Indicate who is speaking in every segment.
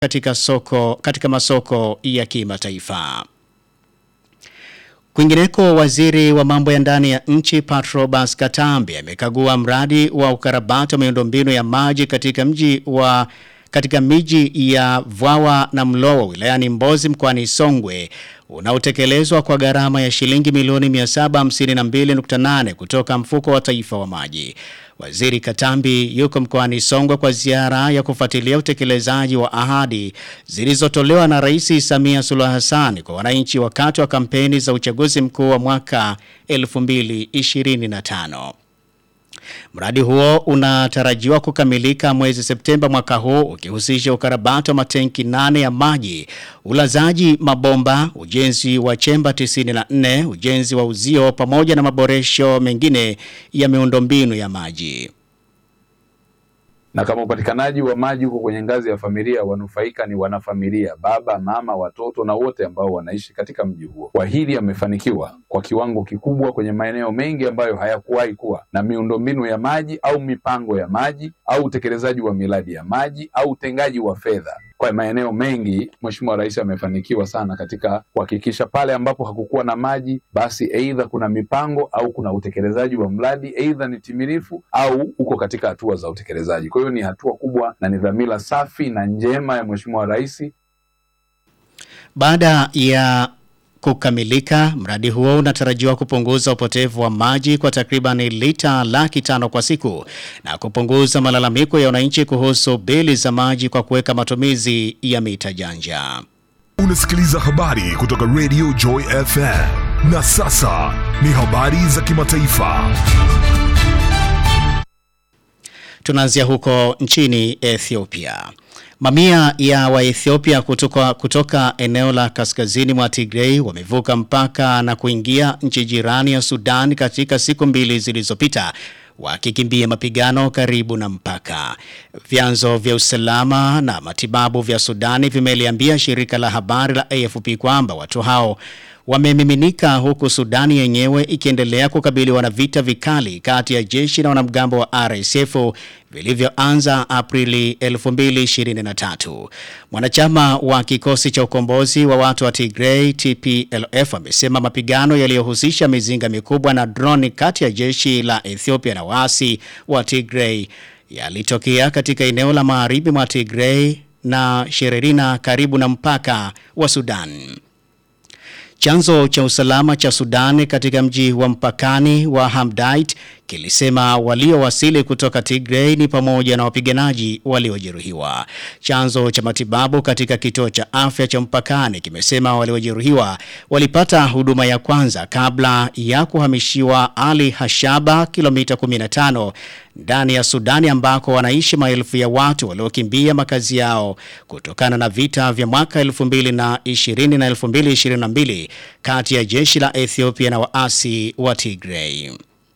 Speaker 1: katika soko katika masoko ya kimataifa. Kwingineko, waziri wa mambo ya ndani ya nchi Patrobas Katambi amekagua mradi wa ukarabati wa miundombinu ya maji katika mji wa katika miji ya Vwawa na Mlowo wilayani Mbozi mkoani Songwe unaotekelezwa kwa gharama ya shilingi milioni 752.8 kutoka mfuko wa taifa wa maji. Waziri Katambi yuko mkoani Songwe kwa ziara ya kufuatilia utekelezaji wa ahadi zilizotolewa na Rais Samia Suluhu Hassan kwa wananchi wakati wa kampeni za uchaguzi mkuu wa mwaka 2025. Mradi huo unatarajiwa kukamilika mwezi Septemba mwaka huu ukihusisha ukarabati wa matenki nane ya maji, ulazaji mabomba, ujenzi wa chemba 94, ujenzi wa uzio pamoja na maboresho mengine ya miundombinu ya maji.
Speaker 2: na kama upatikanaji wa maji huko kwenye ngazi ya familia, wanufaika ni wanafamilia, baba, mama, watoto na wote ambao wanaishi katika mji huo. Kwa hili amefanikiwa kwa kiwango kikubwa kwenye maeneo mengi ambayo hayakuwahi kuwa na miundombinu ya maji au mipango ya maji au utekelezaji wa miradi ya maji au utengaji wa fedha kwa maeneo mengi. Mheshimiwa Rais amefanikiwa sana katika kuhakikisha pale ambapo hakukuwa na maji, basi aidha kuna mipango au kuna utekelezaji wa mradi, aidha ni timilifu au uko katika hatua za utekelezaji. Kwa hiyo ni hatua kubwa na ni dhamira safi na njema ya Mheshimiwa Rais.
Speaker 1: Baada ya kukamilika, mradi huo unatarajiwa kupunguza upotevu wa maji kwa takriban lita laki tano kwa siku na kupunguza malalamiko ya wananchi kuhusu bili za maji kwa kuweka matumizi ya mita janja.
Speaker 3: Unasikiliza habari kutoka Radio Joy FM. Na sasa ni habari za kimataifa.
Speaker 1: Tunaanzia huko nchini Ethiopia. Mamia ya Waethiopia kutoka, kutoka eneo la kaskazini mwa Tigray wamevuka mpaka na kuingia nchi jirani ya Sudan katika siku mbili zilizopita wakikimbia mapigano karibu na mpaka. Vyanzo vya usalama na matibabu vya Sudani vimeliambia shirika la habari la AFP kwamba watu hao wamemiminika huku Sudani yenyewe ikiendelea kukabiliwa na vita vikali kati ya jeshi na wanamgambo wa RSF vilivyoanza Aprili 2023. Mwanachama wa kikosi cha ukombozi wa watu wa Tigray TPLF amesema mapigano yaliyohusisha mizinga mikubwa na droni kati ya jeshi la Ethiopia na waasi wa Tigray yalitokea katika eneo la magharibi mwa Tigray na Shererina karibu na mpaka wa Sudan. Chanzo cha usalama cha Sudan katika mji wa mpakani wa Hamdait kilisema waliowasili kutoka Tigray ni pamoja na wapiganaji waliojeruhiwa. Chanzo cha matibabu katika kituo cha afya cha mpakani kimesema waliojeruhiwa walipata huduma ya kwanza kabla ya kuhamishiwa Ali Hashaba, kilomita 15 ndani ya Sudani ambako wanaishi maelfu ya watu waliokimbia makazi yao kutokana na vita vya mwaka 2020 na 2022 kati ya jeshi la Ethiopia na waasi wa Tigray.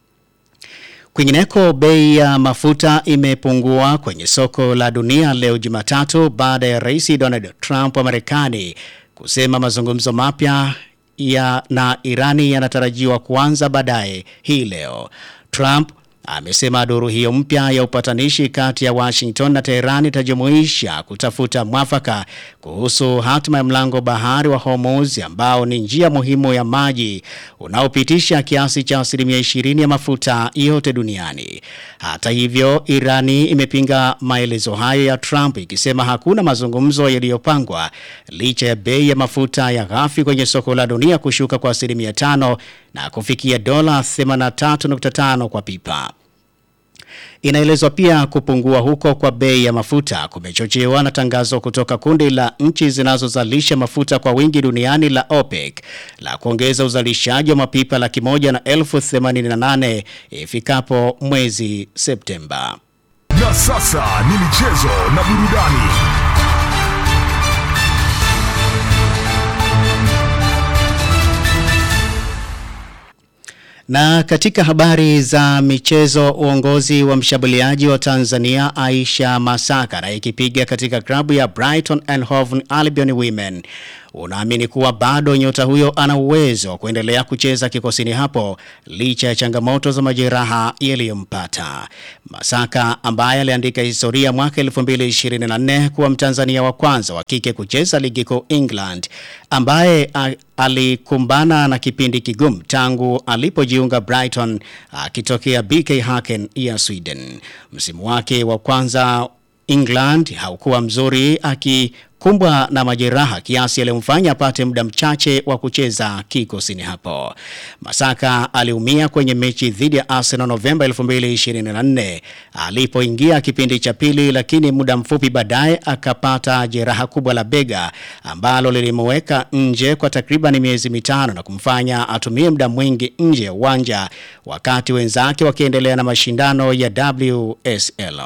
Speaker 1: Kwingineko, bei ya mafuta imepungua kwenye soko la dunia leo Jumatatu baada ya Rais Donald Trump wa Marekani kusema mazungumzo mapya ya na Irani yanatarajiwa kuanza baadaye hii leo. Trump amesema duru hiyo mpya ya upatanishi kati ya Washington na Teherani itajumuisha kutafuta mwafaka kuhusu hatima ya mlango bahari wa Hormuz ambao ni njia muhimu ya maji unaopitisha kiasi cha asilimia 20 ya mafuta yote duniani. Hata hivyo, Irani imepinga maelezo hayo ya Trump ikisema hakuna mazungumzo yaliyopangwa licha ya bei ya mafuta ya ghafi kwenye soko la dunia kushuka kwa asilimia tano na kufikia dola 83.5 kwa pipa. Inaelezwa pia kupungua huko kwa bei ya mafuta kumechochewa na tangazo kutoka kundi la nchi zinazozalisha mafuta kwa wingi duniani la OPEC la kuongeza uzalishaji wa mapipa laki moja na elfu themanini na nane ifikapo mwezi Septemba.
Speaker 3: Na sasa ni michezo na burudani.
Speaker 1: Na katika habari za michezo, uongozi wa mshambuliaji wa Tanzania Aisha Masaka anayekipiga katika klabu ya Brighton and Hove Albion Women unaamini kuwa bado nyota huyo ana uwezo wa kuendelea kucheza kikosini hapo licha ya changamoto za majeraha yaliyompata. Masaka ambaye aliandika historia mwaka 2024 kuwa Mtanzania wa kwanza wa kike kucheza ligi kuu England ambaye a, alikumbana na kipindi kigumu tangu alipojiunga Brighton akitokea BK Häcken ya Sweden. Msimu wake wa kwanza England haukuwa mzuri akikumbwa na majeraha kiasi aliyomfanya apate muda mchache wa kucheza kikosini hapo. Masaka aliumia kwenye mechi dhidi ya Arsenal Novemba 2024 alipoingia kipindi cha pili, lakini muda mfupi baadaye akapata jeraha kubwa la bega ambalo lilimweka nje kwa takriban miezi mitano na kumfanya atumie muda mwingi nje ya uwanja wakati wenzake wakiendelea na mashindano ya WSL.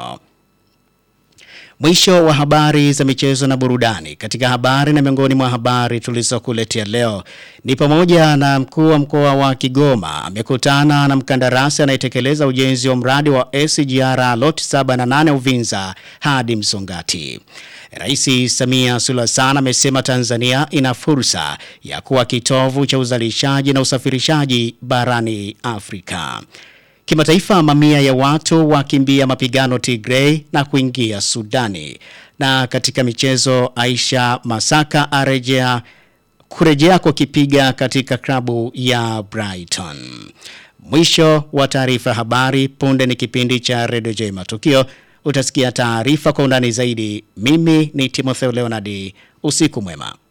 Speaker 1: Mwisho wa habari za michezo na burudani. Katika habari na miongoni mwa habari tulizokuletea leo ni pamoja na mkuu wa mkoa wa Kigoma amekutana na mkandarasi anayetekeleza ujenzi wa mradi wa SGR lot 7 na 8 Uvinza hadi Msongati. Rais Samia Suluhu Hassan amesema Tanzania ina fursa ya kuwa kitovu cha uzalishaji na usafirishaji barani Afrika. Kimataifa, mamia ya watu wakimbia mapigano Tigray na kuingia Sudani. Na katika michezo, Aisha Masaka arejea kurejea kukipiga katika klabu ya Brighton. Mwisho wa taarifa habari. Punde ni kipindi cha Radio J Matukio. Utasikia taarifa kwa undani zaidi. Mimi ni Timotheo Leonard. Usiku mwema.